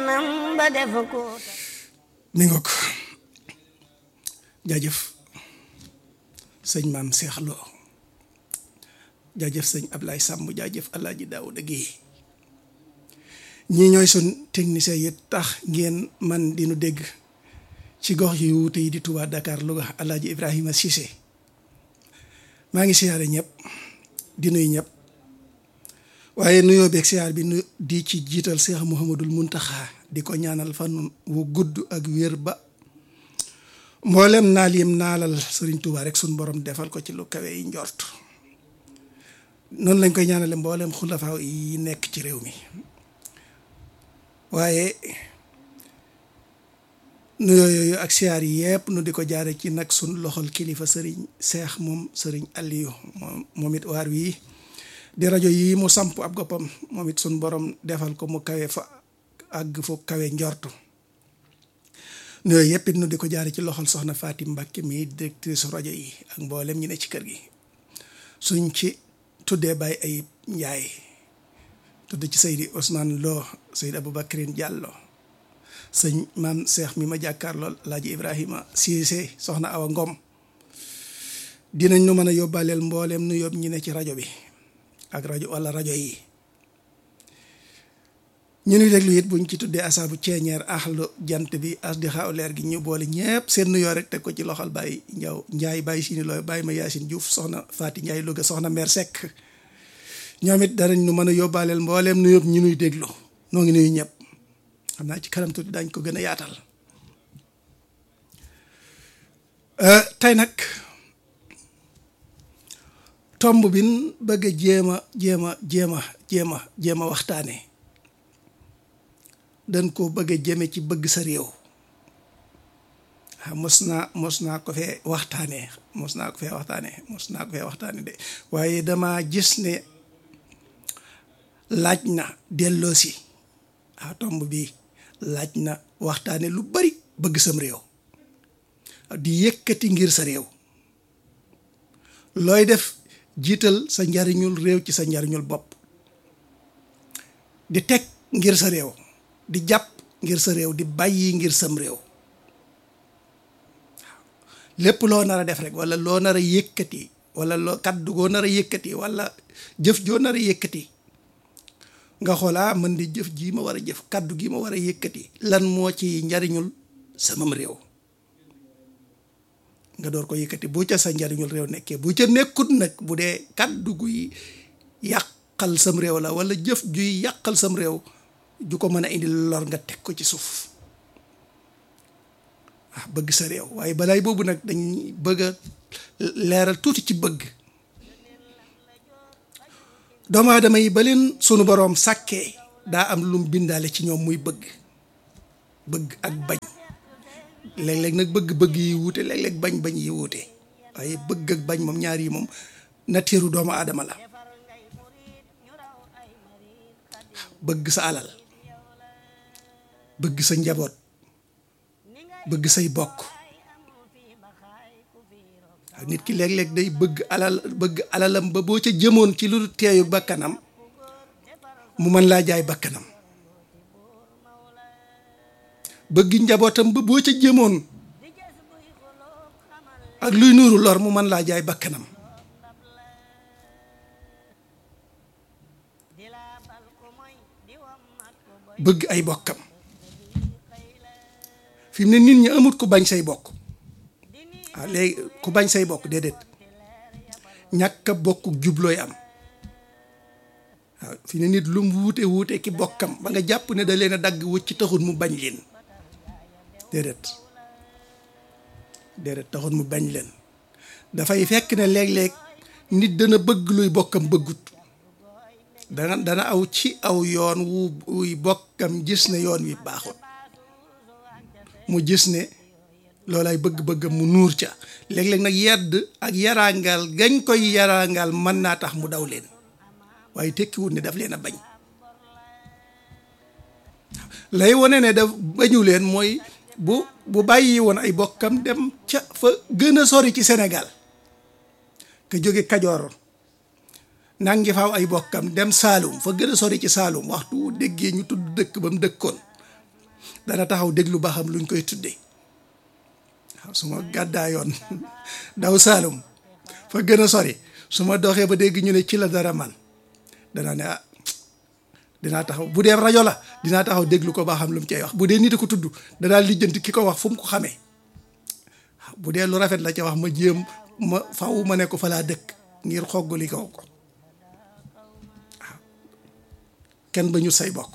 yoonam ba def ko mi nga ko jaajëf sëñ maam Cheikh Lo jaajëf sëñ Ablaye Samb jaajëf Alaaji Daawuda Géey ñii ñooy sun technicien yi tax ngeen man di nu dégg ci gox yu wuute yi di Touba Dakar Louga Alaaji Ibrahima Cissé maa ngi siyaare ñëpp di nuyu ñëpp waaye nuyoo beeg siyaar bi nu di ci jiital Cheikh Mouhamadul Muntaxa di ko ñaanal fan wu gudd ak wér ba mboolem naal yim naalal Sëriñ Touba rek suñ borom defal ko ci lu kawe yi njort noonu lañ koy ñaanale mboolem xulafaaw yi nekk ci réew mi waaye nuyoo yooyu ak siyaar yi yëpp nu di ko jaare ci nag sun loxol kilifa sëriñ seex moom sëriñ Aliou moom moom it waar wii di rajo yi mu samp ab goppam moom it sun borom defal ko mu kawe fa àgg fu kawe njortu nuyoo yëpp it nu di ko jaare ci loxol soxna Fatim Mbacke mi directrice rajo yi ak mboolem ñi ne ci kër gi suñ ci tuddee Baye Ayib Njaay tudd ci Seydi Ousmane Lo Seydi Aboubacrine Diallo sëñ maam Cheikh mi ma jàkkaar lool Laaji Ibrahima Cissé soxna Awa Ngom dinañ nu mën a yóbbaaleel mbooleem nu yóbbu ñi ne ci rajo bi ak rajo wala rajo yi ñu nuy déglu it buñ ci tuddee asaabu ceeñeer axlu jant bi as di xaaw leer gi ñu boole ñëpp seen nuyoo rek teg ko ci loxol Baye Njaw Njaay Baye Sini Looy Baye ma Yaasin Diouf soxna Faati Njaay Louga soxna Mère Seck ñoom it danañ nu mën a yóbbaaleel mbooleem nu yóbbu ñu nuy déglu noo ngi nuyu ñëpp xam naa ci kanam tuuti dañ ko gën a yaatal tey nag tomb bin bëgg a jéem a jéem a jéem a jéem a jéem a waxtaane dañ ko bëgg a jëme ci bëgg sa réew ah mos naa mos naa ko fee waxtaane mos naa ko fee waxtaane mos naa ko fee waxtaane de waaye dama gis ne laaj na delloosi ah tomb bi laaj na waxtaane lu bari bëgg sam réew di yëkkati ngir sa réew looy def jiital sa njariñul réew ci sa njariñul bopp di teg ngir sa réew di jàpp ngir sa réew di bàyyi ngir sam réew lépp loo nar a def rek wala loo nar a yëkkati wala loo kaddu goo nar a yëkkati wala jëf joo nar a yëkkati nga xoolaa mën di jëf jii ma war a jëf kaddu gi ma war a yëkkati lan moo ci njariñul samam réew nga door ko yëkkati bu ca sa njariñul réew nekkee bu ca nekkut nag bu dee kaddu guy yàqal sam réew la wala jëf juy yàqal sam réew ju ko mën a indi lor nga teg ko ci suuf ah bëgg sa réew waaye balaay boobu nag dañ bëgg a leeral tuuti ci bëgg doomu aadama yi ba leen sunu boroom sàkkee daa am lum bindaale ci ñoom muy bëgg bëgg ak bañ léeg-léeg nag bëgg-bëgg yi wuute léeg-léeg bañ-bañ yi wuute waaye bëgg ak bañ moom ñaar yi moom natiiru doomu aadama la bëgg sa alal bëgg sa njaboot bëgg say bokk waaw nit ki léeg-léeg day bëgg alal bëgg alalam ba boo ca jëmoon ci lu teeyu bakkanam mu mën laa jaay bakkanam bëgg njabootam ba boo ca jëmoon ak luy nuuru lor mu mën laa jaay bakkanam bëgg ay bokkam fi mu ne nit ñi amut ku bañ say bokk waaw léegi ku bañ say bokk déedéet ñàkk a bokk jublooy am waaw fi ne nit lu mu wuute wuute ki bokkam ba nga jàpp ne da leen a dagg wut ci taxul mu bañ leen déedéet déedéet taxul mu bañ leen dafay fekk ne léeg-léeg nit dana bëgg luy bokkam bëggut dana dana aw ci aw yoon wu wuy bokkam gis ne yoon wi baaxut mu gis ne loolay bëgg-bëggam mu nuur ca léeg-léeg nag yedd ak yaraangal gañ koy yaraangal mën naa tax mu daw leen waaye tekkiwut ne daf leen a bañ lay wone ne daf bañu leen mooy bu bu bàyyi woon ay bokkam dem ca fa gën a sori ci Sénégal ka jóge Kajoor nangi faaw ay bokkam dem Saalum fa gën a sori ci Saalum waxtu déggee ñu tudd dëkk ba mu dëkkoon dana taxaw déglu ba xam luñ koy tuddee waaw su ma gàddaa yoon daw Saalum fa gën a sori su ma doxee ba dégg ñu ne ci la dara man danaa ne ah dinaa taxaw bu dee rajo la dinaa taxaw déglu ko ba xam lu mu cay wax bu dee nit a ko tudd danaa lijjanti ki ko wax fu mu ko xamee bu dee lu rafet la ca wax ma jéem ma faw ma ne ko fa laa dëkk ngir xoggali kaw ko waaw kenn ba ñu say bokk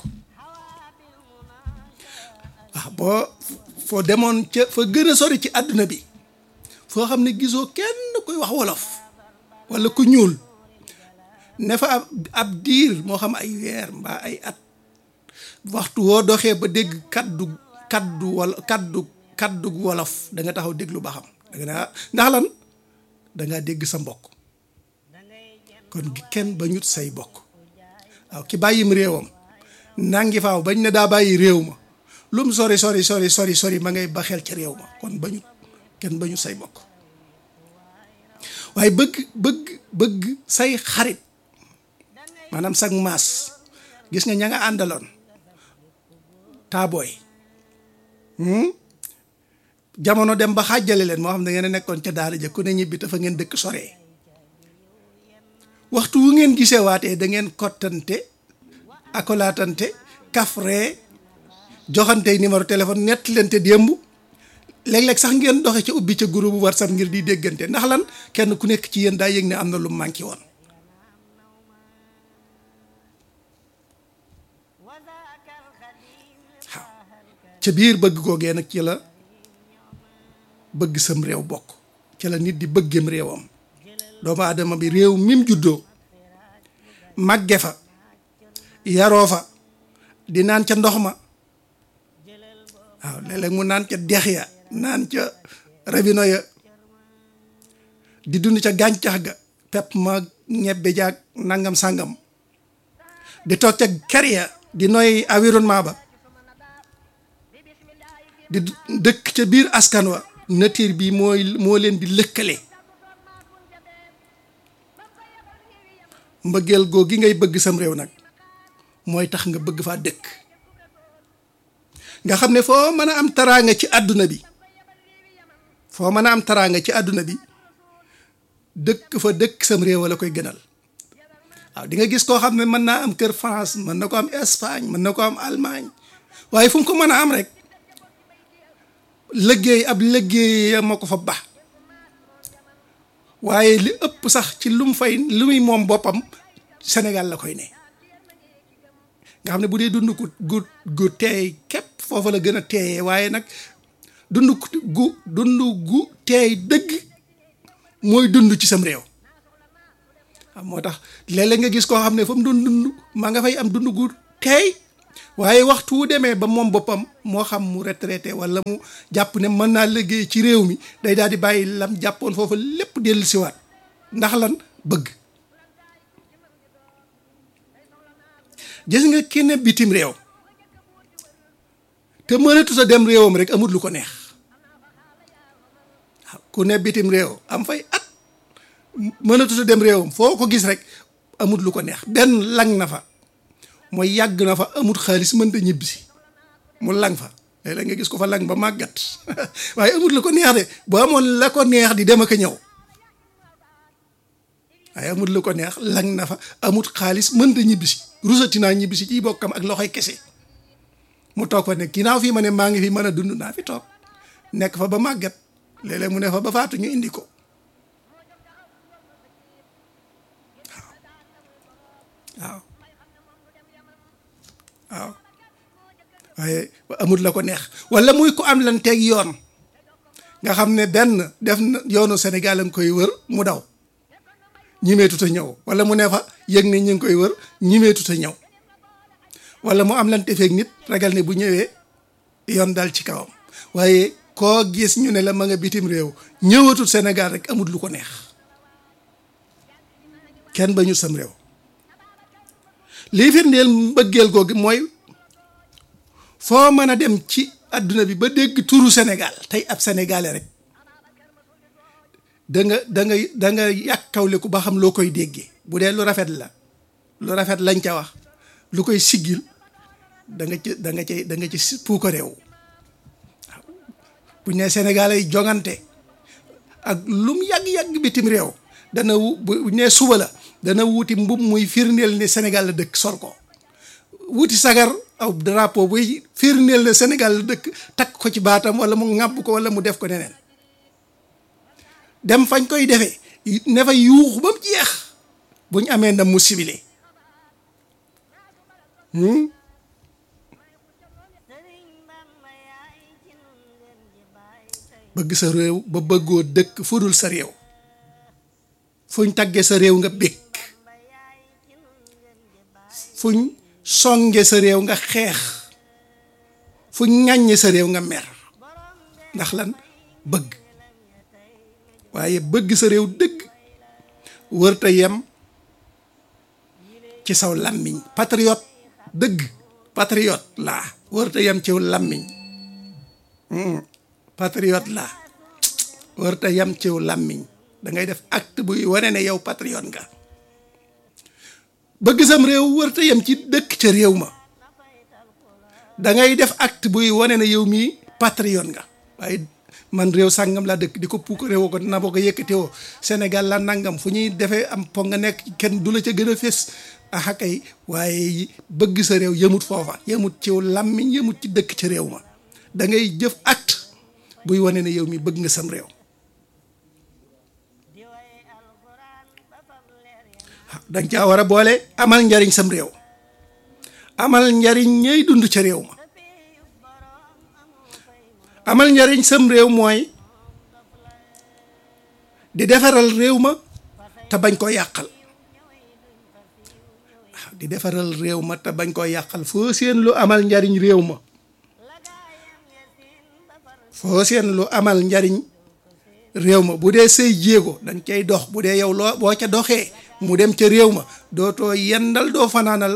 waaw boo foo demoon ca fa gën a sori ci àdduna bi foo xam ne gisoo kenn kuy wax wolof walla ku ñuul ne fa ab ab diir moo xam ay weer mbaa ay at waxtu woo doxee ba dégg kaddu kaddu wala kaddu kaddu wolof da nga taxaw déglu ba xam da nga naa ndax lan da ngaa dégg sa mbokk kon kenn ba ñut say bokk waaw ki bàyyim réewam nangi faaw bañ ne daa bàyyi réew ma lu mu sori sori sori sori sori ma ngay ba xel ci réew ma kon ba ñut kenn ba ñut say bokk waaye bëgg bëgg bëgg say xarit maanaam sag maas gis nga ña nga àndaloon taabooy jamono dem ba xàjjale leen moo xam ne ngeen a nekkoon ca daara ja ku ne ñibbi dafa ngeen dëkk soree waxtu wu ngeen gisee waatee da ngeen kottante akolaatante kafree joxante numéro téléphone nett leen te démb léeg-léeg sax ngeen doxe ca ubbi ca groupe bu WhatsApp ngir di déggante ndax lan kenn ku nekk ci yéen daa yëg ne am na lu manqué woon waaw ca biir bëgg googee nag ci la bëgg sam réew bokk ci la nit di bëggem réewam doomu aadama bi réew mim juddoo màgge fa yaroo fa di naan ca ndox ma waaw léeg-léeg mu naan ca dex ya naan ca rabino ya di dund ca gàncax ga pepp ma ñebbe jaag nangam sàngam di toog ca kër ya di noy environnement ba di dëkk ca biir askan wa nature bi mooy moo leen di lëkkale mbëggeel goo gi ngay bëgg sam réew nag mooy tax nga bëgg faa dëkk nga xam ne foo mën a am taraanga ci àdduna bi foo mën a am taraanga ci àdduna bi dëkk fa dëkk sam réew la koy gënal waaw di nga gis koo xam ne mën naa am kër France mën na ko am Espagne mën na ko am Allemagne waaye fu mu ko mën a am rek liggéey ab liggéey ma ko fa ba waaye li ëpp sax ci lu mu fay lu muy moom boppam Sénégal la koy ne nga xam ne bu dee dund gu gu gu teey képp foofa la gën a teeyee waaye nag dund gu dund gu teey dëgg mooy dund ci sam réew waaw moo tax léeg-léeg nga gis koo xam ne fa mu doon dund maa nga fay am dund gu teey waaye waxtu wu demee ba moom boppam moo xam mu retraité wala mu jàpp ne mën naa liggéey ci réew mi day daal di bàyyi lam jàppoon foofa lépp dellu siwaat ndax lan bëgg gis nga ki ne bitim réew te mënatu sa dem réewam rek amut lu ko neex waaw ku ne bitim réew am fay at mënatu sa dem réewam foo ko gis rek amut lu ko neex benn lang na fa mooy yàgg na fa amut xaalis mënta ñibbisi mu lang fa léeg-léeg nga gis ko fa lang ba màggat waaye amut lu ko neex de bu amoon la ko neex di dem ak a ñëw waaye amut lu ko neex lang na fa amut xaalis mënta ñibbisi rusati naa ñibbisi ciy bokkam ak loxoy kese mu toog fa ne ginnaaw fii ma ne maa ngi fi mën a dund naa fi toog nekk fa ba màggat léeg-léeg mu ne fa ba faatu ñu indi ko waaw waaw waaye amut la ko neex wala muy ko am lan teeg yoon nga xam ne benn def na yoonu Sénégal a ngi koy wër mu daw ñimeetut a ñëw wala mu ne fa yëg ne ñu ngi koy wër ñimeetut a ñëw wala mu am lan tefeeg nit ragal ne bu ñëwee yoon dal ci kawam waaye koo gis ñu ne la ma nga bitim réew ñëwatul Sénégal rek amut lu ko neex kenn ba ñu sam réew lii firndeel mbëggeel googu mooy foo mën a dem ci adduna bi ba dégg turu Sénégal tey ab sénégalais rek da nga da nga da nga yàkkawleku ba xam loo koy déggee bu dee lu rafet la lu rafet lañ ca wax lu koy siggil da nga ci da nga ci da nga ci puuka réew waaw buñ ne Sénégal ay jongante ak lum yàgg-yàgg bitim réew dana wu bu ne suba la dana wuti mbub muy firndeel ne Sénégal la dëkk sol ko wuti sagar aw drapeau buy firndeel ne Sénégal la dëkk takk ko ci baatam wala mu ŋàbb ko wala mu def ko neneen dem fañ koy defee ne fa yuuxu ba mu jeex bu ñu amee ndam mu sibile bëgg sa réew ba bëggoo dëkk fudul sa réew fuñ tagge sa réew nga bég fuñ songe sa réew nga xeex fuñ ŋàññe sa réew nga mer ndax lan bëgg waaye bëgg sa réew dëgg wërta yem ci saw làmmiñ patriote dëgg patriote laa wërta yem ciw làmmiñ patriote laa wërta yem ciw làmmiñ da ngay def acte buy wane ne yow patriote nga bëgg sam réew wërta yem ci dëkk ca réew ma da ngay def acte buy wane ne yow mii patriote nga waaye man réew sàngam laa dëkk di ko puuk réew ko na boo ko yëkkatewoo Sénégal la nangam fu ñuy defee am po nga nekk kenn du la ca gën a fés ah kay waaye bëgg sa réew yëmut foofa yëmut ci làmmiñ yëmut ci dëkk ca réew ma da ngay jëf acte buy wane ne yow mi bëgg nga sam réew danga caa war a boole amal njariñ sam réew amal njariñ ñay dund ca réew ma amal njariñ sam réew mooy di defaral réew ma te bañ koo yàqal waaw di defaral réew ma te bañ koo yàqal foo seen lu amal njariñ réew ma foo seen lu amal njariñ réew ma bu dee say jéego dañ cay dox bu dee yow loo boo ca doxee mu dem ca réew ma dootoo yendal doo fanaanal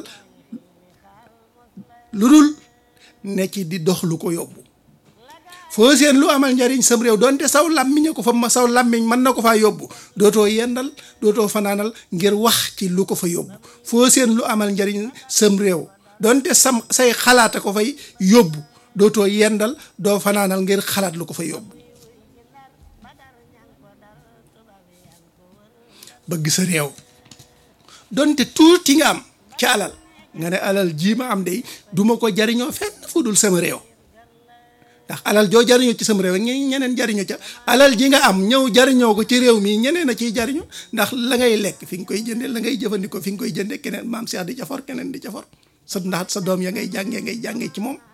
lu dul ne ci di dox lu ko yóbbu foo seen lu amal njariñ sam réew doonte saw làmmiñ ko fa ma saw làmmiñ mën na ko faa yóbbu dootoo yendal dootoo fanaanal ngir wax ci lu ko fa yóbbu foo seen lu amal njariñ sam réew doonte sam say xalaata ko fay yóbbu dootoo yendal doo fanaanal ngir xalaat lu ko fa yóbbu bëgg sa réew doonte tuuti nga am ci alal nga ne alal jii ma am de duma ko jariñoo fenn fu dul sama réew ndax alal joo jariñoo ci sama réew ñi ñeneen jariñoo ca alal ji nga am ñëw jariñoo ko ci réew mi ñeneen a ciy jariñu ndax la ngay lekk fi nga koy jënde la ngay jëfandikoo fi nga koy jënde keneen maam Cheikh di ca for keneen di ca for sa ndax sa doom ya ngay jàngee ngay jàngee ci moom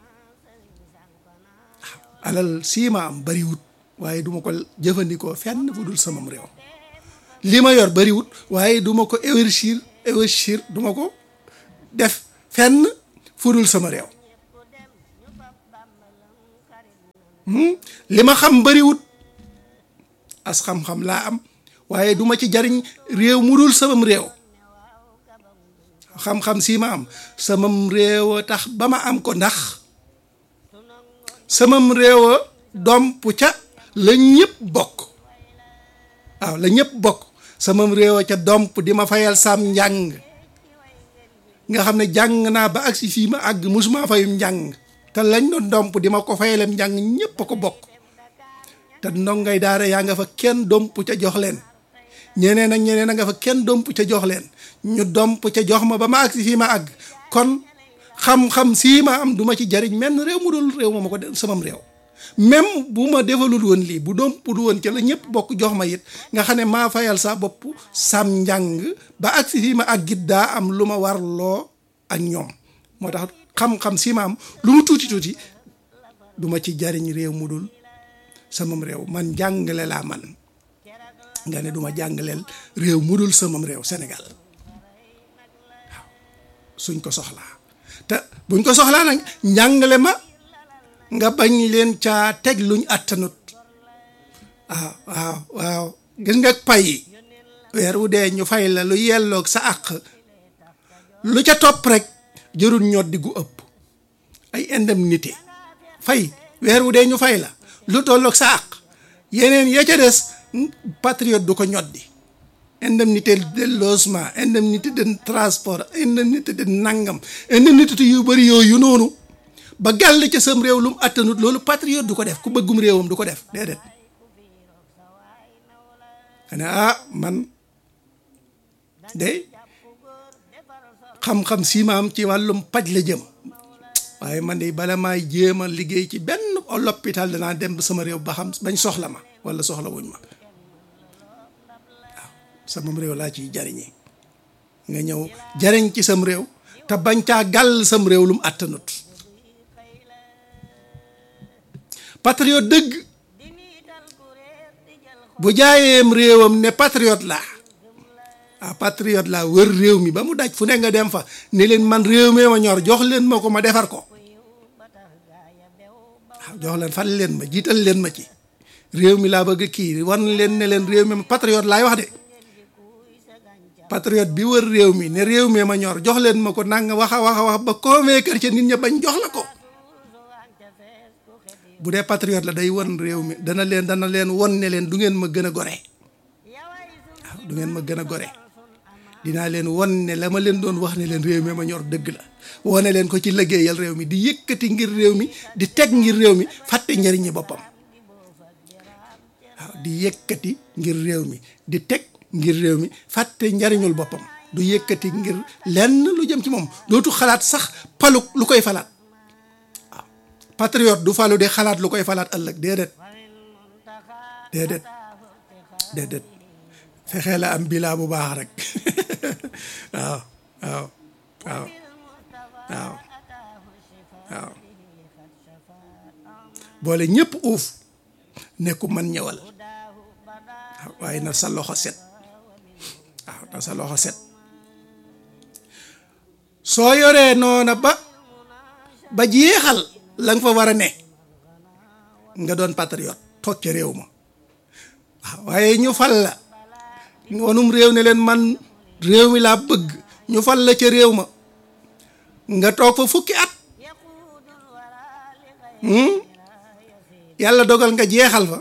alal sii ma am bariwut waaye duma ko jëfandikoo fenn fu dul samam réew li ma yor bariwut waaye duma ko investir investir duma ko def fenn fu dul sama réew li ma xam bariwut as xam-xam laa am waaye duma ci jariñ réew mu dul samam réew xam-xam sii ma am samam réew a tax ba ma am ko ndax samam réew a domp ca la ñëpp bokk waaw la ñëpp bokk samam réew a ca domp di ma fayal sam njàng nga xam ne jàng naa ba agsi fii ma àgg musuma fayum njàng te lañ doon domp di ma ko fayalem njàng ñëpp a ko bokk te ndongay daara yaa nga fa kenn domp ca jox leen ñeneen ak ñeneen a nga fa kenn domp ca jox leen ñu domp ca jox ma ba ma agsi fii ma àgg kon xam-xam sii ma am duma ci jariñ menn réew mu dul réew ma ma ko samam réew même bu ma defalul woon lii bu dompul woon ca la ñëpp bokk jox ma it nga xam ne maa fayal sa bopp sam njàng ba agsi fii ma àggit daa am lu ma warloo ak ñoom moo tax xam-xam sii ma am lu mu tuuti tuuti duma ci jariñ réew mu dul samam réew man jàngale laa man nga ne duma jàngaleel réew mu dul samam réew Sénégal waaw suñ ko soxlaa te buñ ko soxlaa nag njàngale ma nga bañ leen caa teg luñ attanut waaw waaw waaw gis nga pay weer wu dee ñu fay la lu yelloog sa àq lu ca topp rek jërul ñoddi gu ëpp ay indemnité fay weer wu dee ñu fay la lu tolloog sa àq yeneen ya ca des patriote du ko ñoddi indemnité de logement indemnité de transport indemnité de nangam indemnité yu bëri yooyu noonu ba gàll ca sam réew lu mu attanut loolu patriote du ko def ku bëggum réewam du ko def déedéet xanaa ah man de xam-xam si ma am ci wàllum paj la jëm waaye man de bala maay jéem a liggéey ci benn l'hôpital danaa dem sama réew ba xam bañ soxla ma wala soxla wuñ ma waaw sama réew laa ciy jariñi nga ñëw jariñ ci sam réew te bañ caa gàll sam réew lu mu àttanut patriote dëgg bu jaayeem réewam ne patriote laa ah patriote laa wër réew mi ba mu daj fu ne nga dem fa ne leen man réew mi ma ñor jox leen ma ko ma defar ko waaw jox leen fal leen ma jiital leen ma ci réew mi laa bëgg kii wan leen ne leen réew mi patriote laay wax de patriote bi wër réew mi ne réew mi ma ñor jox leen ma ko nanga wax a wax a wax ba convaincre ci nit ña bañ jox la ko bu dee patriote la day won réew mi dana leen dana leen won ne leen du ngeen ma gën a gore waaw du ngeen ma gën a gore dinaa leen won ne la ma leen doon wax ne leen réew mi ma ñor dëgg la wone leen ko ci liggéeyal réew mi di yëkkati ngir réew mi di teg ngir réew mi fàtte njariñi boppam waaw di yëkkati ngir réew mi di teg ngir réew mi fàtte njariñul boppam du yëkkati ngir lenn lu jëm ci moom dootu xalaat sax palu lu koy falaat waaw patriote du falu di xalaat lu koy falaat ëllëg déedéet déedéet déedéet fexee la am bilaa bu baax rek waaw waaw waaw waaw waaw boole ñëpp uuf nekku man ñëwal waaw waaye na sa loxo set waaw na sa loxo set soo yoree noona ba ba jeexal la nga fa war a ne nga doon patriote toog ca réew ma waaw waaye ñu fal la wanum réew ne leen man réew mi laa bëgg ñu fal la ca réew ma nga toog fa fukki at yàlla dogal nga jeexal fa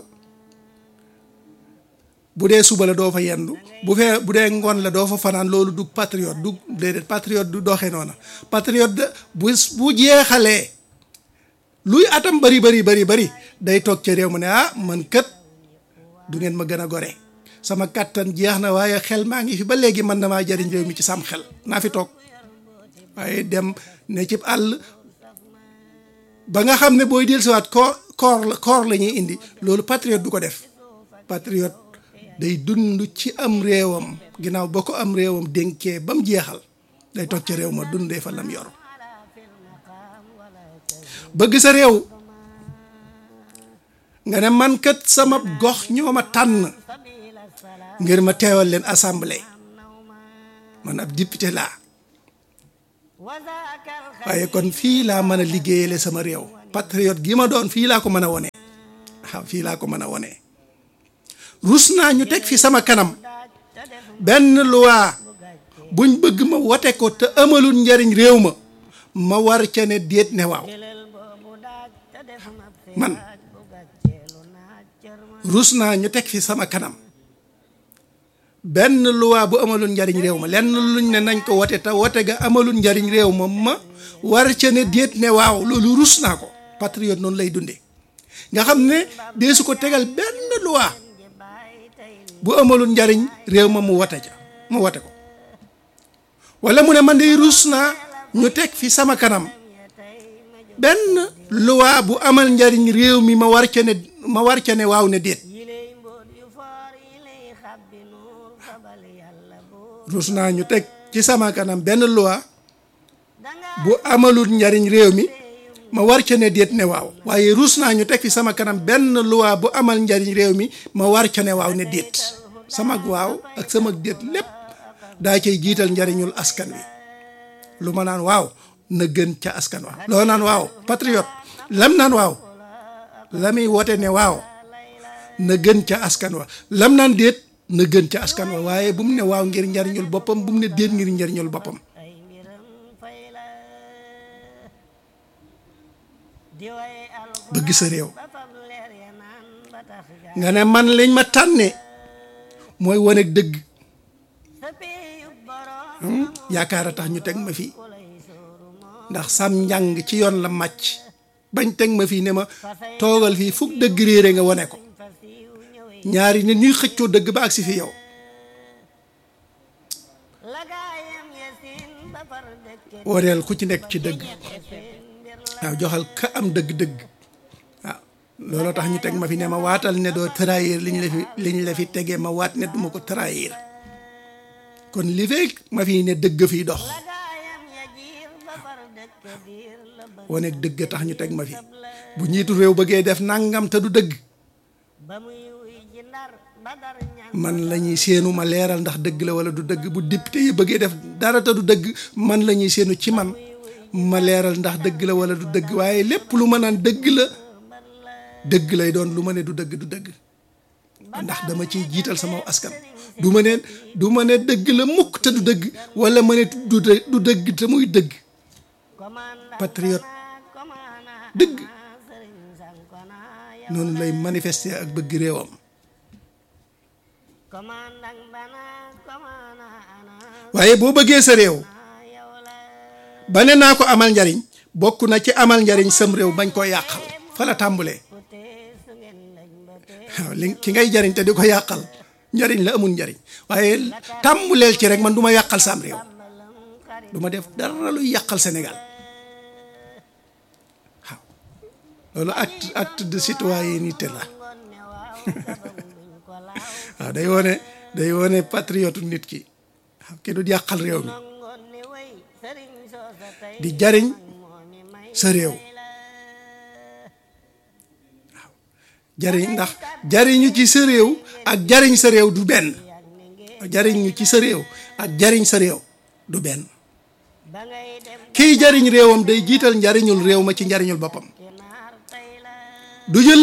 bu dee suba la doo fa yendu bu fee bu dee ngoon la doo fa fanaan loolu du patriote du déedéet patriote du doxee noona patriote de bu bu jeexalee luy atam bari bari bari bari day toog ca réew ma ne ah man kët du ngeen ma gën a gore sama kàttan jeex na waaye xel maa ngi fi ba léegi man na maa jariñ réew mi ci sam xel naa fi toog waaye dem ne ci àll ba nga xam ne booy dellusiwaat koor koor la koor la ñuy indi loolu patriote du ko def patriote day dund ci am réewam ginnaaw ba ko am réewam dénkee ba mu jeexal day toog ca réew ma dundee fa lam yor bëgg sa réew nga ne man kat sama gox ñoo ma tànn ngir ma teewal leen assemblée man ab député laa waaye kon fii laa mën a liggéeyale sama réew patriote gi ma doon fii laa ko mën a wone waaw fii laa ko mën a wone rus naa ñu teg fi sama kanam benn loi buñ bëgg ma wote ko te amalul njariñ réew ma ma war ca ne déet ne waaw man rus naa ñu teg fi sama kanam benn loi bu amalul njariñ réew ma lenn luñ ne nañ ko wote te wote ga amalul njariñ réew ma ma war ca ne déet ne waaw loolu rus naa ko patriote noonu lay dunde nga xam ne dee su ko tegal benn loi bu amalul njariñ réew ma mu wote ca mu wote ko wala mu ne man de rus naa ñu teg fi sama kanam benn loi bu amal njariñ réew mi ma war ca ne ma war ca ne waaw ne déet rus naa ñu teg ci sama kanam benn loi bu amalul njariñ réew mi ma war ca ne déet ne waaw waaye rus naa ñu teg fi sama kanam benn loi bu amal njariñ réew mi ma war ca ne waaw ne déet sama waaw ak sama déet lépp daa cay jiital njariñul askan wi lu ma naan waaw na gën ca askan wa loo naan waaw patriote lam naan waaw la muy wote ne waaw na gën ca askan wa lam naan déet na gën ca askan wa waaye bu mu ne waaw ngir njariñul boppam bu mu ne déet ngir njariñul boppam bëgg sa réew nga ne man lañ ma tànne mooy wane dëgg yaakaar a tax ñu teg ma fii ndax sam njàng ci yoon la màcc bañ teg ma fii ne ma toogal fii fukk dëgg réere nga wone ko ñaari nit ñuy xëccoo dëgg ba agsi fi yow woneel ku ci nekk ci dëgg waaw joxal ka am dëgg-dëgg waaw looloo tax ñu teg ma fi ne ma waatal ne doo trahir liñ la fi liñ la fi tegee ma waat ne duma ko trahir kon li fekk ma fi ne dëgg fiy dox wane dëgg tax ñu teg ma fi bu ñiitu réew bëggee def nangam te du dëgg man la ñuy séenu ma leeral ndax dëgg la wala du dëgg bu député yi bëggee def dara te du dëgg man la ñuy séenu ci man ma leeral ndax dëgg la wala du dëgg waaye lépp lu ma naan dëgg la dëgg lay doon lu ma ne du dëgg du dëgg ndax dama ciy jiital sama askan du ma ne du ma ne dëgg la mukk te du dëgg wala ma ne du du dëgg te muy dëgg patriote dëgg noonu lay manifester ak bëgg réewam waaye boo bëggee sa réew ba ne naa ko amal njariñ bokk na ci amal njariñ sam réew bañ koo yàqal fa la tàmbulee waaw li ki ngay jariñ te di ko yàqal njariñ la amul njariñ waaye tàmbuleel ci rek man du ma yàqal sam réew du ma def dara luy yàqal Sénégal waaw loolu acte acte de citoyenneté la waaw day wone day wone patriote nit ki waaw ki du yàqal réew mi di jariñ sa réew waaw jariñ ndax jariñu ci sa réew ak jariñ sa réew du benn jariñu ci sa réew ak jariñ sa réew du benn kiy jariñ réewam day jiital njariñul réew ma ci njariñul boppam du jël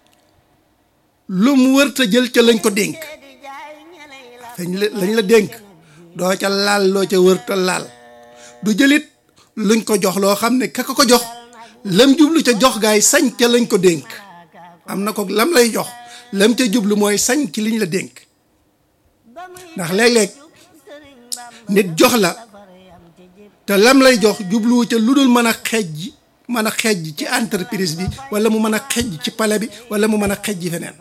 lu mu wërta jël ca lañ ko dénk fañ la lañ la dénk doo ca laal loo ca wërta laal du jëlit luñ ko jox loo xam ne ka ko jox lam jublu ca jox gaay sañ ca lañ ko dénk am na ko lam lay jox lam ca jublu mooy sañ ci liñ la dénk ndax léeg-léeg nit jox la te lam lay jox jubluwu ca lu dul mën a xejj mën a xejj ci entreprise bi wala mu mën a xejj ci palais bi wala mu mën a xejj feneen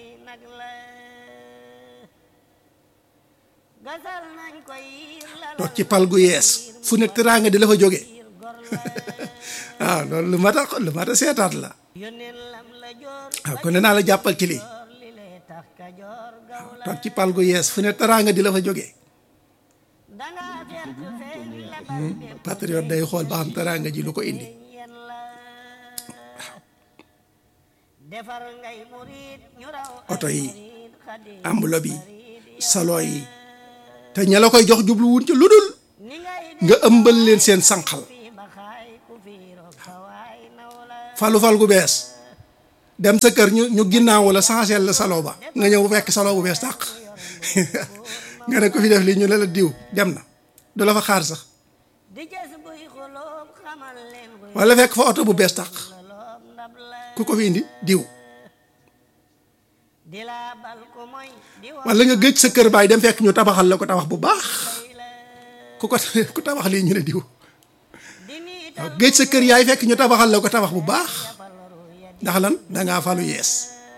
toog ci pal gu yees fu ne teraanga di la fa jóge waaw loolu lu mat a lu mat a seetaat la waaw kon naa la jàppal ci lii waaw toog ci pal gu yees fu ne teraanga di la fa jóge patriote day xool ba xam teraanga ji lu ko indi oto yi enveloppe yi salon yi te ña la koy jox jublu wuñ ci lu dul nga ëmbal leen seen sànqal falu fal gu bees dem sa kër ñu ñu ginnaaw wala changé la salon ba nga ñëw fekk salon bu bees tàq nga ne ko fi def lii ñu ne la diw dem na du la fa xaar sax wala fekk fa oto bu bees tàq ku ko fi indi diw wala nga gëj sa kër baay dem fekk ñu tabaxal la ko tabax bu baax ku ko ku tabax lii ñu ne diw waaw gëj sa kër yaay fekk ñu tabaxal la ko tabax bu baax ndax lan dangaa falu yees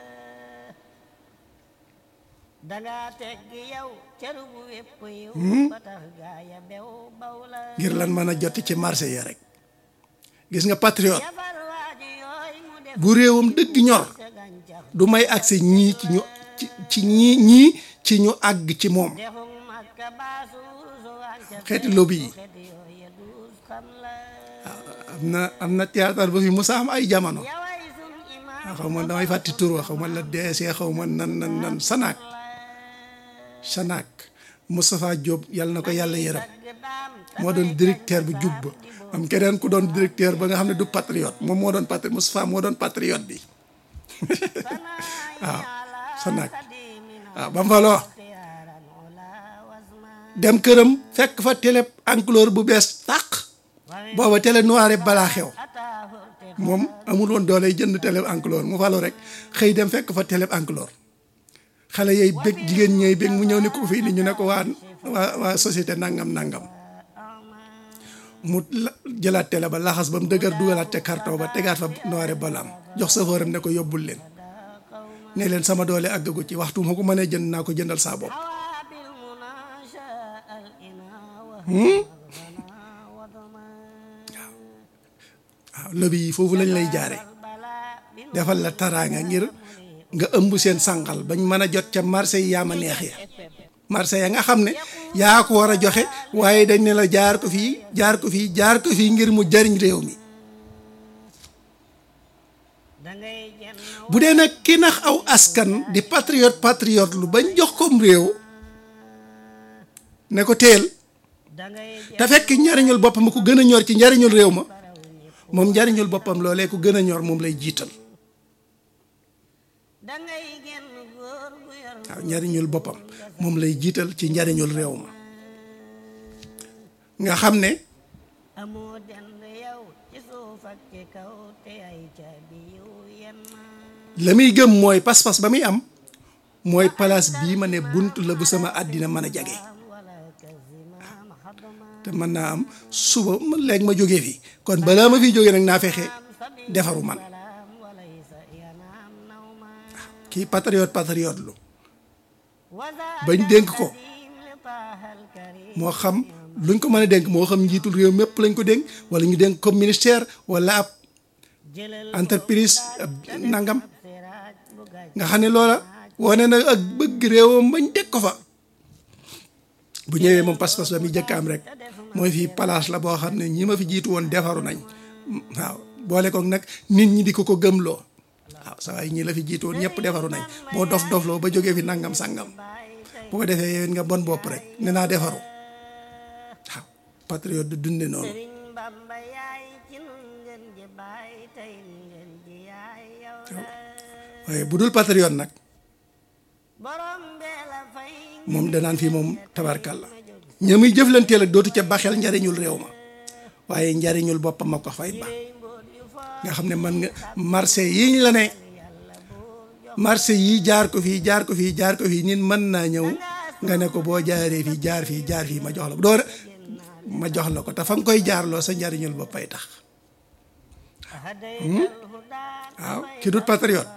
ngir lan mën a joti ci marché yi rek gis nga patriote bu réewam dëgg ñor du may accès ñii ci ñu ci ñii ñii ci ñu àgg ci moom xeeti lobby yi am na am na théâtre ba fi musa am ay jamono xaw ma damay fàtti tur wa xaw ma la deesee xaw ma nan nan nan sanaak sanaak Moustapha Diop yàlla na ko yàlla yërëm moo doon directeur bu jub ba am keneen ku doon directeur ba nga xam ne du patriote moom moo doon patriote Moustapha moo doon patriote bi waaw sanaak waaw ba mu fa loo dem këram fekk fa télé enclore bu bees tàq booba télé noir balaa xew moom amul woon doole jënd télé enclore mu falu rek xëy dem fekk fa télé enclore xale yooyu bég jigéen ñooy bég mu ñëw ne ko fii ni ñu ne ko waa waa waa société nangam nangam mu jëlaat télé ba laxas ba mu dëgër dugalaat ca carton ba tegaat fa noire balam jox chauffeuram ne ko yóbbul leen ne leen sama doole àggagu ci waxtu ma ko mënee jënd naa ko jëndal saa bopp waaw lobby yi foofu lañ lay jaare defal la taraanga ngir nga ëmb seen sànqal bañ mën a jot ca marché yi yaa ma neex ya marché ya nga xam ne yaa ko war a joxe waaye dañ ne la jaar ko fii jaar ko fii jaar ko fii ngir mu jariñ réew mi bu dee nag ki nax aw askan di patriote patriote lu bañ jox kom réew ne ko teel te fekk njariñul boppam ko gën a ñor ci njariñul réew ma moom njariñul boppam loolee ko gën a ñor moom lay jiital waaw njariñul boppam moom lay jiital ci njariñul réew ma nga xam ne la muy gëm mooy pas-pas ba muy am mooy place bii ma ne bunt la bu sama àddina mën a jage te mën naa am suba léegi ma jógee fi kon balaa ma fi jógee nag naa fexe defaru man kii patriote patriote lu bañ dénk ko moo xam luñ ko mën a dénk moo xam njiitul réew mépp lañ ko dénk wala ñu dénk comme ministère wala ab entreprise ab nangam nga xam ne loola wane na ak bëgg réewam bañ teg ko fa bu ñëwee moom pas-pas ba muy jëkk am rek mooy fii place la boo xam ne ñi ma fi jiitu woon defaru nañ waaw boole ko nag nit ñi di ko ko gëmloo waaw sa waay ñi la fi jiitu woon ñëpp defaru nañ boo dof dofloo ba jógee fi nangam sangam bu ko defee yéen nga bon bopp rek ne naa defaru waaw patriote du dunde noonu waaye bu dul patriote nag moom danaan fii moom tabarkalla ña muy jëflanteel ak dootu ca baxel njariñul réew ma waaye njariñul boppam ma ko fay ba nga xam ne man nga marché yiñ la ne marché yi jaar ko fii jaar ko fii jaar ko fii nit mën naa ñëw nga ne ko boo jaaree fii jaar fii jaar fii ma jox la ko door ma jox la ko te fa nga koy jaarloo sa njariñul boppay tax waaw ki dut patriote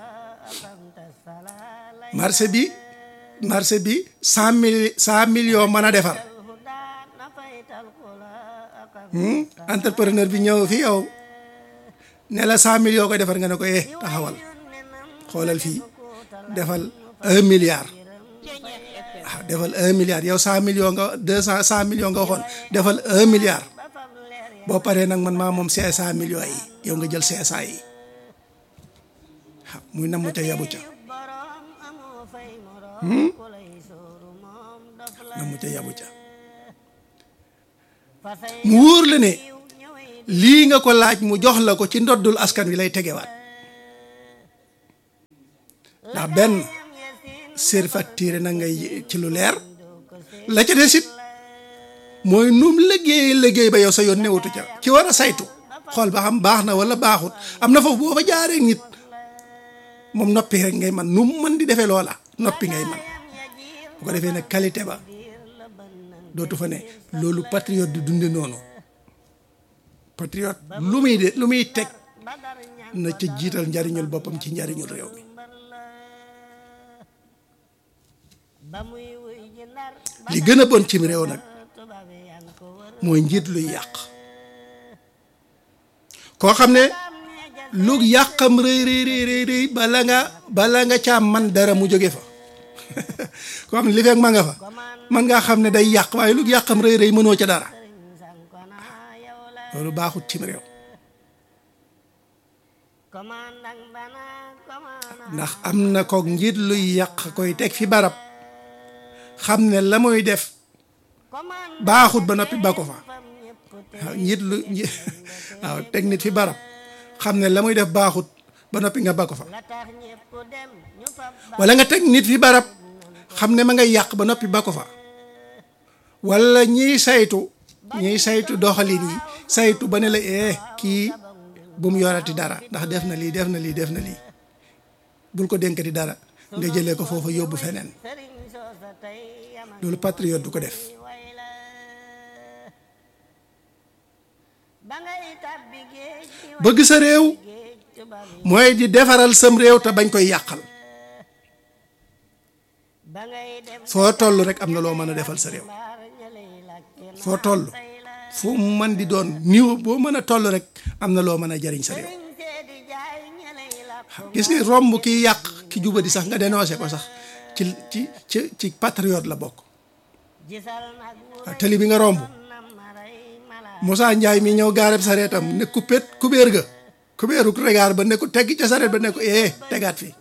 marché bi marché bi cent mille cent millions mën a defar entrepreneur bi ñëw fi yow ne la cent millions koy defar nga ne ko eh taxawal xoolal fii defal un milliard waaw defal un milliard yow cent millions nga deux cent cent millions nga waxoon defal un milliard boo paree nag man maa moom cinq cent millions yi yow nga jël cinq cent yi waaw muy namm ca yabu ca namm ca yabu ca mu wóor la ne lii nga ko laaj mu jox la ko ci ndoddul askan wi lay tegewaat ndax benn surfacturé na ngay ci lu leer la ca des it mooy num liggéey liggéey ba yow sa yoon newatu ca ci war a saytu xool ba xam baax na wala baaxut am na foofu boo fa jaaree nit moom noppi rek ngay man nu mu mën di defee loola noppi ngay man bu ko defee nag qualité ba dootu fa ne loolu patriote di dunde noonu patriote lu muy de lu muy teg na ca jiital njariñul boppam ci njariñul réew mi li gën a bon cim réew nag mooy njiit luy yàq koo xam ne lu yàqam rëy rëy rëy rëy bala nga bala nga caa man dara mu jóge fa koo xam ne li fekk ma nga fa man ngaa xam ne day yàq waaye lu yàqam rëy rëy mënoo ca dara loolu baaxut cim réew ndax am na kook njiit luy yàq koy teg fi barab xam ne la muy def baaxut ba noppi ba ko fa waaw njiit lu waaw teg nit fi barab xam ne la muy def baaxut ba noppi nga ba ko fa wala nga teg nit fi barab xam ne ma ngay yàq ba noppi ba ko fa wala ñiy saytu ñiy saytu doxalin yi saytu ba ne la eh kii bu mu yorati dara ndax def na lii def na lii def na lii bul ko dénkati dara nga jëlee ko foofa yóbbu feneen loolu patriote du ko def bëgg sa réew mooy di defaral sam réew te bañ koy yàqal foo toll rek am na loo mën a defal sa réew foo toll fu mu mën di doon niveau boo mën a toll rek am na loo mën a jariñ sa réew gis nga romb kiy yàq ki jubadi sax nga dénoncé ko sax ci ci ci ci patriote la bokk waaw tali bi nga romb Moussa Ndiaye mi ñëw gaareb sareetam ne coupét kubéer ga kubéeru regaar ba ne ko tegg ca sareet ba ne ko eh tegaat fi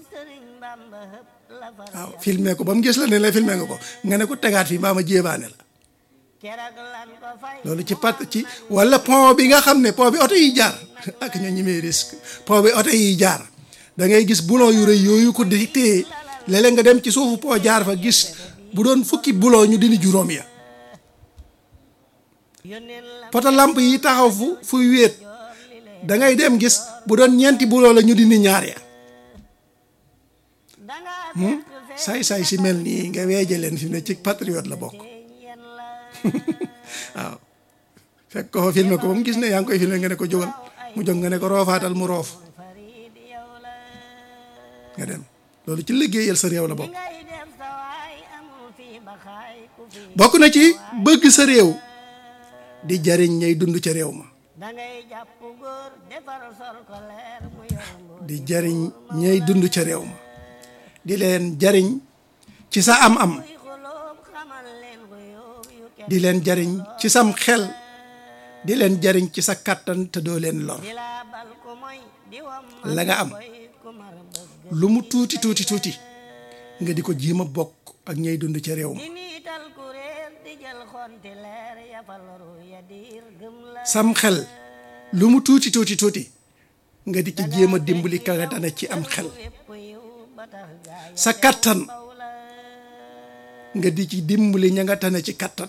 waaw filmé ko ba mu gis la ne la filmé nga ko nga ne ko tegaat fi mbaa ma jéebaane la loolu ci pat ci wala pont bi nga xam ne pont bi oto yi jaar ak ñoo ñimee risque pont bi oto yi jaar da ngay gis boulon yu rëy yooyu ko di téye léeg-léeg nga dem ci suufu pont jaar fa gis bu doon fukki boulon ñu dindi juróom ya poto lamp yi taxaw fu fuy wéet da ngay dem gis bu doon ñeenti boulon la ñu dindi ñaar ya saay-saay si mel nii nga weeje leen fi ne ci patriote la bokk waaw fekk ko fa filmé ko ba mu gis ne yaa ngi koy filmé nga ne ko jógal mu jóg nga ne ko roofaatal mu roof nga dem loolu ci liggéeyal sa réew la bokk bokk na ci bëgg sa réew di jariñ ñay dund ca réew ma di jariñ ñay dund ca réew ma di leen jariñ ci sa am-am di leen jariñ ci sam xel di leen jariñ ci sa kàttan te doo leen lor la nga am lu mu tuuti tuuti tuuti nga di ko jéem a bokk ak ñay dund ca réew ma sam xel lu mu tuuti tuuti tuuti nga di ci jéem a dimbali ka nga dana ci am xel sa kattan nga di ci dimbali ña nga tane ci kattan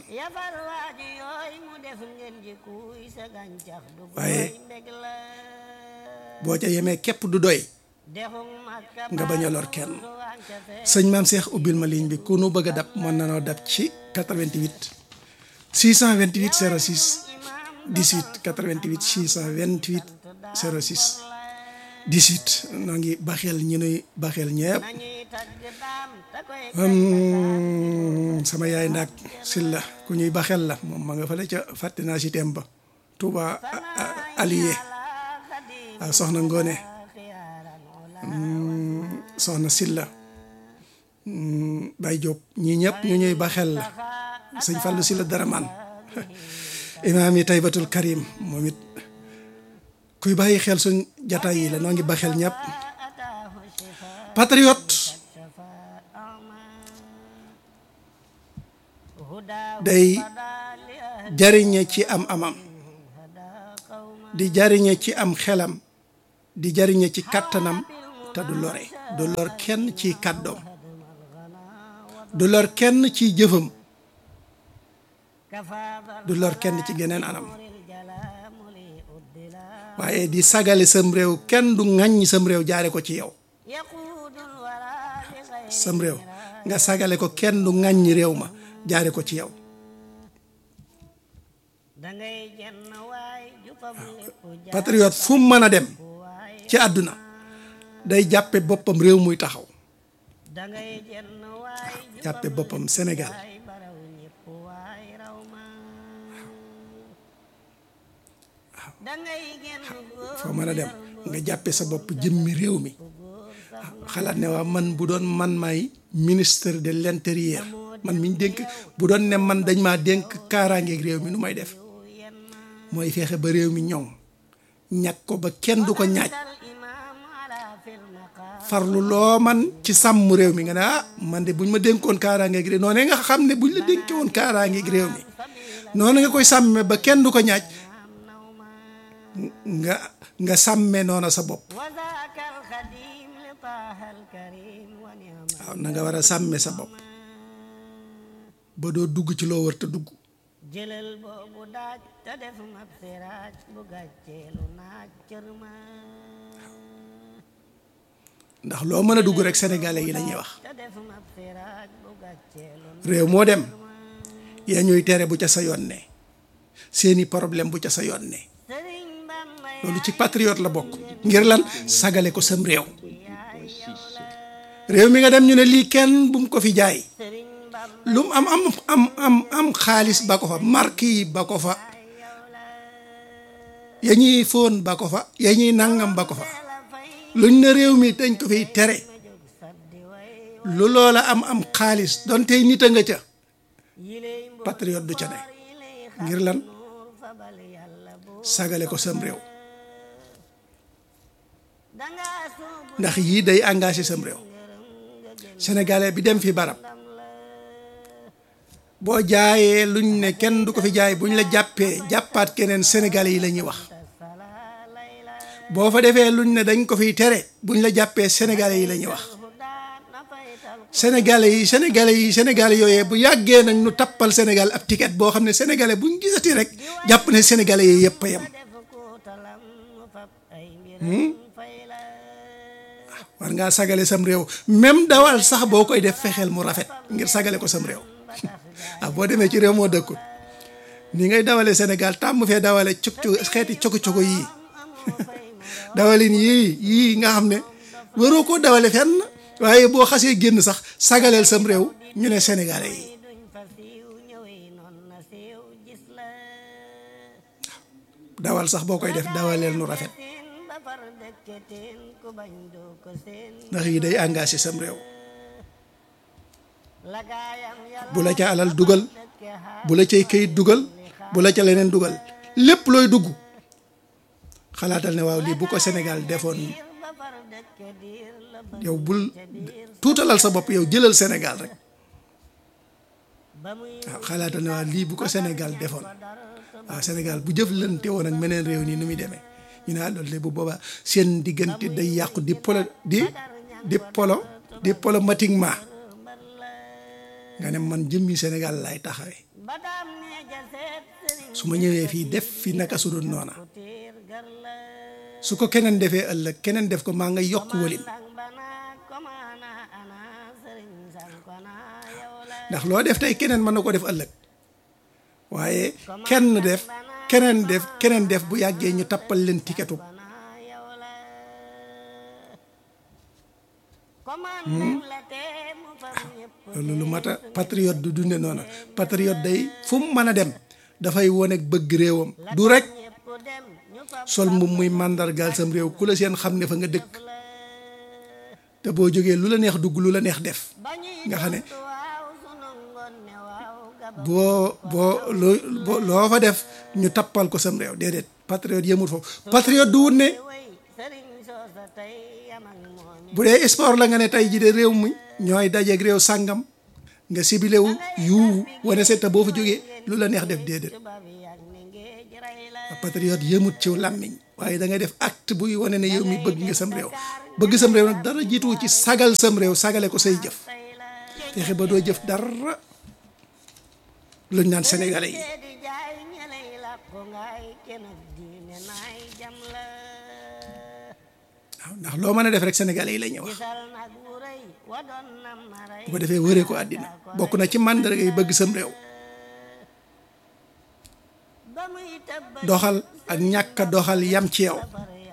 waaye boo ca yemee képp du doy nga bañ a lor kenn sëñ maam Cheikh ubbil ma ligne bi ku nu bëgg a dab mën na noo dab ci 88 628 06 18 88 628 06 18 noo ngi baxeel ñi nuy baxeel ñepp sama yaay ndaak silla ku ñuy baxeel la moom ma nga fale ca fàtte naa si tem ba Touba allié waaw soxna ngoone soxna silla Baye Diop ñii ñëpp ñu ñuy baxeel la sëñ Fallou silla daraman imaam yi taybatul karim moom it kuy bàyyi xel suñ jataay yi la noo ngi baxel ñëpp patriote day jariñe ci am amam di jariñe ci am xelam di jariñe ci kàttanam te du lore du lor kenn ci kàddoom du lor kenn ci jëfam du lor kenn ci geneen anam waaye di sagale sam réew kenn du ŋàññi sam réew jaare ko ci yow sam réew nga sagale ko kenn du ŋàññi réew ma jaare ko ci yow patriote fu mu mën a dem ci àdduna day jàppe boppam réew muy taxaw jàppe boppam Sénégal foo mën a dem nga jàppe sa bopp jëmmi réew mi xalaat ne waa man bu doon man maay ministre de l'intérieur man miñ dénk bu doon ne man dañ maa dénk kaaraangeeg réew mi nu may def mooy feexe ba réew mi ñoŋ ñàkk ko ba kenn du ko ñaaj farlu loo man ci sàmm réew mi nga ne ah man de buñ ma dénkoon kaaraangeeg réew noonu nga xam ne buñ la dénkee woon kaaraangeeg réew mi noonu nga koy sàmme ba kenn du ko ñaaj nga nga sàmme noona sa bopp waaw na nga war a sàmme sa bopp ba doo dugg ci loo war te dugg jëlal boobu daaj te def mab siraaj bu gàcceelu naaj cër ma ndax loo mën a dugg rek sénégalais yi la ñuy wax te réew moo dem yaa ñuy tere bu ca sa yoon ne seeni problème bu ca sa yoon ne loolu ci patriote la bokk ngir lan sagale ko sam réew réew mi nga dem ñu ne lii kenn bu mu ko fi jaay lu mu am am am am am xaalis ba ko fa marque yi ba ko fa ya ñuy fóon ba ko fa ya ñuy nangam ba ko fa luñ ne réew mi dañ ko fiy tere lu loola am am xaalis donte nit a nga ca patriote du ca ne ngir lan sagale ko sam réew ndax yii day engagé sam réew sénégalais bi dem fi barab boo jaayee luñ ne kenn du ko fi jaay buñ la jàppee jàppaat keneen sénégalais yi la ñuy wax boo fa defee luñ ne dañ ko fiy tere buñ la jàppee sénégalais yi la ñuy wax sénégalais yi sénégalais yi sénégalais yooyee bu yàggee nañ nu tappal sénégal ab ticket boo xam ne sénégalais buñ gisati rek jàpp ne sénégalais yi yëpp a yem war ngaa sagale sam réew même dawal sax boo koy def fexeel mu rafet ngir sagale ko sam réew ah boo demee ci réew moo dëkkul ni ngay dawale Sénégal tàmm fee dawale cog cog xeeti cogo cogo yii dawalin yii yii nga xam ne waroo koo dawale fenn waaye boo xasee génn sax sagaleel sam réew ñu ne sénégalais yi dawal sax boo koy def dawaleel nu rafet ndax yi day engagé sam réew bu la ca alal dugal bu la cay këyit dugal bu la ca leneen dugal lépp looy dugg xalaatal ne waaw lii bu ko Sénégal defoon yow bul tuutalal sa bopp yow jëlal Sénégal rek waaw xalaatal ne waaw lii bu ko Sénégal defoon waaw Sénégal bu jëflante woon ak meneen réew nii nu muy demee ñu ne loolu de bu boobaa seen diggante day yàqu di polo di di polo diplomatiquement nga ne man jëmmi Sénégal lay taxawee su ma ñëwee fii def fi naka su dul noona su ko keneen defee ëllëg keneen def ko maa nga yokk walin ndax loo def tey keneen mën na ko def ëllëg waaye kenn def keneen def keneen def bu yàggee ñu tappal leen tiketu loolu lu mat a patriote du dunde noona patriote day fu mu mën a dem dafay wone bëgg réewam du rek sol mbubb muy màndargaal sam réew ku la seen xam ne fa nga dëkk te boo jógee lu la neex dugg lu la neex def nga xam ne boo boo loo loo fa def ñu tappal ko sam réew déedéet patriote yëmut foofu patriote du wut ne bu dee sport la nga ne tey ji de réew mi ñooy dajeeg réew sàngam nga sibilewu yuu wane seeta boo fa jógee lu la neex def déedéet patriote yëmut ciw làmmiñ waaye da ngay def acte buy wane ne yow mi bëgg nga sam réew bëgg sam réew nag dara jiituwu ci sagal sam réew sagale ko say jëf fexe ba doo jëf dara luñ naan sénégalais yi waaw ndax loo mën a def rek sénégalais yi la ñuy wax bu ko defee wëree ko àddina bokk na ci màndarga yi bëgg sam réew doxal ak ñàkk a doxal yam ci yow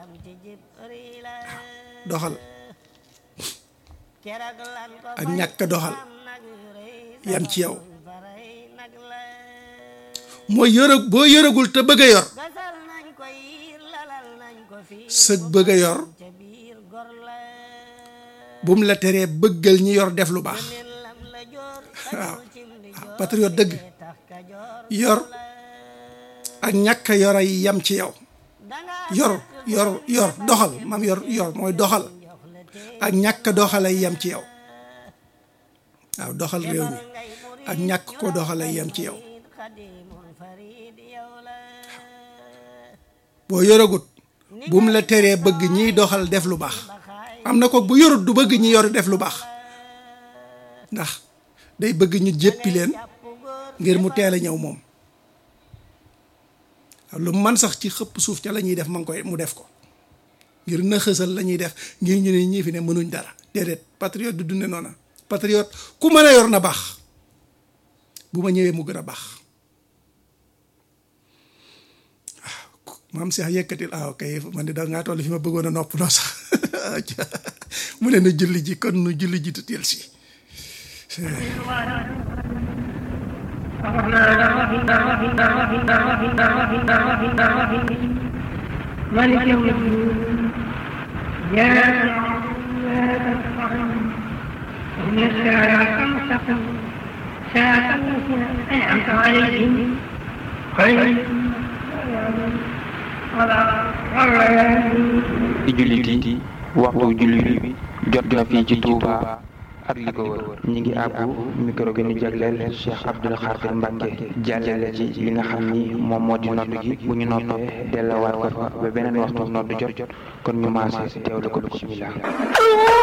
doxal ak ñàkk a doxal yam ci yow mooy yore boo yoragul te bëgg a yor sëg bëgg a yor bum la teree bëggal ñi yor def lu baax waaw waaw patriote dëgg yor ak ñàkk a yor ay yam ci yow yor yor yor doxal mam yor yor mooy doxal ak ñàkk doxal ay yam ci yow waaw doxal réew mi ak ñàkk ko doxal ay yam ci yow boo yoragut bu mu la teree bëgg ñiy doxal def lu baax am na ko bu yorut du bëgg ñi yor def lu baax ndax day bëgg ñu jéppi leen ngir mu teel a ñëw moom lu man sax ci xëpp suuf ca la ñuy def ma ngi koy mu def ko ngir na xësal la ñuy def ngir ñu ne ñii fi ne mënuñ dara déedéet patriote du dunde noona patriote ku mën a yor na baax bu ma ñëwee mu gën a baax waaw maam Cheikh yëkkatil ah ok man de da ngaa toll fi ma bëggoon a nopp noo sax mu ne nu julli ji kon nu julli ji tuuti si مالك يوم الدين يا إن الساعة المستقيم ساعة التي أنعمت عليهم خير ci jullit yi waxtu jullit bi jot na fii ci Touba ak li ko wër ñi ngi àbbu micro gi ñu jagleel Cheikh Abdoul Khadir Mbacke jàllale ci li nga xam ni moom moo di nodd gi bu ñu noppee delluwaat ko fa ba beneen waxtu nodd jot jot kon ñu maase teewlu ko bismillah